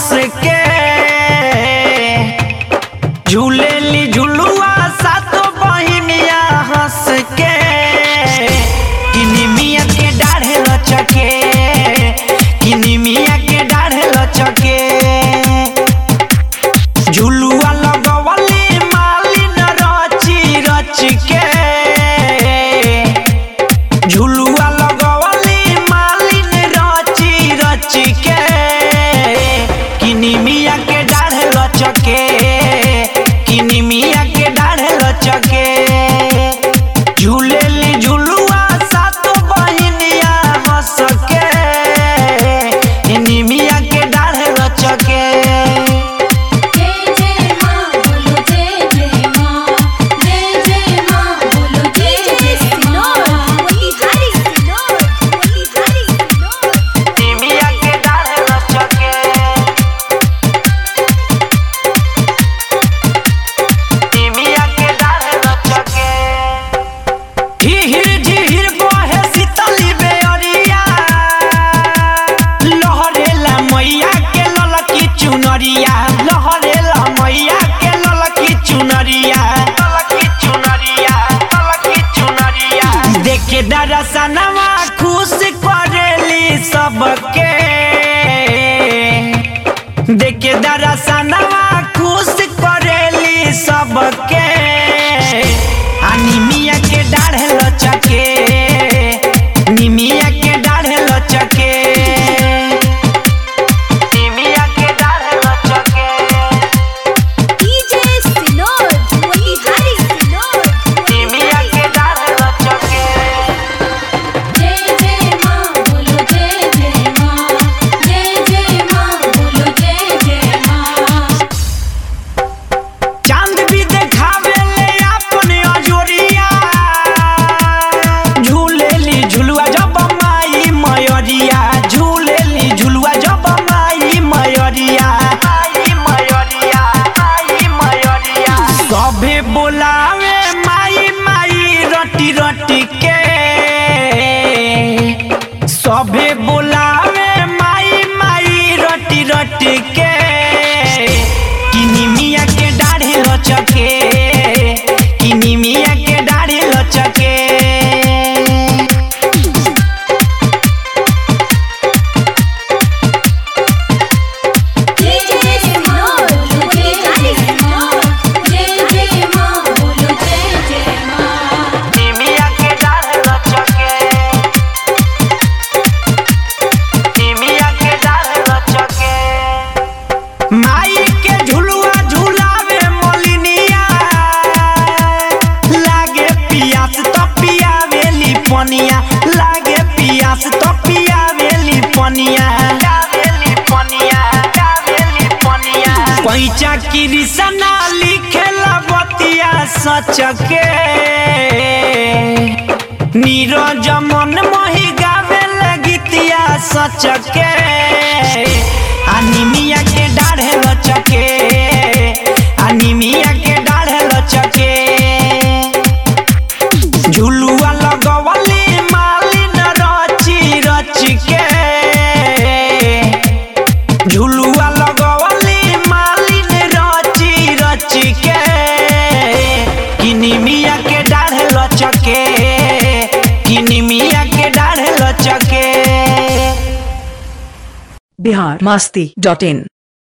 हंस के झूलेली झुलुआ सातो बहिनिया हंस के किनिमिया के डाढ़े लचके किनिमिया के डाढ़े लचके झुलुआ लगवली मालिन रची रच के झुलुआ लगवली मालिन रची रच के किनिमिया के डाढ़े लचके किनिमिया के डाढ़े लचके झूलेली झुलुआ सातो बहिनिया हंस के निमिया के डाढ़े लचके जय जय माँ बोलो जय जय माँ जय जय माँ बोलो जय जय माँ बोली हरी सिनोर बोली हरी सिनोर निमिया के डाढ़े लचके निमिया के डाढ़े लचके झिहिर झिहिर बहे शीतली बेअरिया लहरेला मैया के ललकी चुनरिया लहरेला मैया के ललकी चुनरिया ललकी चुनरिया ललकी चुनरिया देखे दरसनवा खुश करेली सबके देखे दरसनवा खुश करेली सबके आ निमिया के डाढ़े लचके निमिया के डाढ़े लचके निमिया के डाढ़े लचके डीजे सिनोर बोली हरी सिनोर निमिया के डाढ़े लचके जय जय माँ बोलो जय जय माँ जय जय माँ बोलो जय जय माँ चांद भी देखावे ले अपने अजोरिया झूलेली झुलुआ जब माई मयरिया झूलेली झुलुआ जब माई मयरिया माई मयरिया माई मयरिया सभे बोलावे माई माई रटी रटी के सभे बोलावे माई माई रटी रटी के किनिमिया के डाढ़े लचके किनिमिया के डाढ़े लचके जय जय सिनोर बोली हरी सिनोर जय जय माँ बोलो जय जय माँ निमिया के डाढ़े लचके निमिया के डाढ़े लचके माई के झुलुआ झुलावे मोलिनिया लागे पियास तो पियावेली पनिया लागे पियास तो पियावेली पनिया पियावेली पनिया पियावेली पनिया पैचा कृष्णा लिखेला बतिया सच के नीरज मन मोहि गावे गीतिया सच के अनिमिया के डाढ़े लचके अनिमिया के डाढ़े लचके झुलुआ लगवली मालिन रची रच के झुलुआ लगवली मालिन रची रच के किनिमिया के डाढ़े लचके किनिमिया के डाढ़े लचके बिहार मस्ती डॉट इन